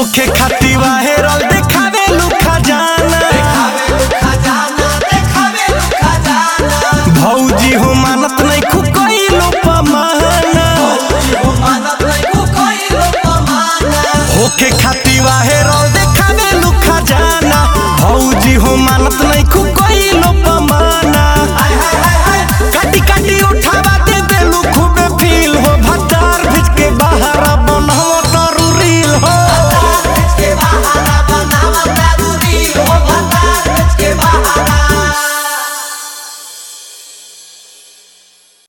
होखे खाती वाहेरल देखावे लुखा जाना भौजी हो मानत नहीं खुकइलो पमाना होखे खाती वाहेरल देखावे लुखा जाना भौजी हो मानत नहीं खुको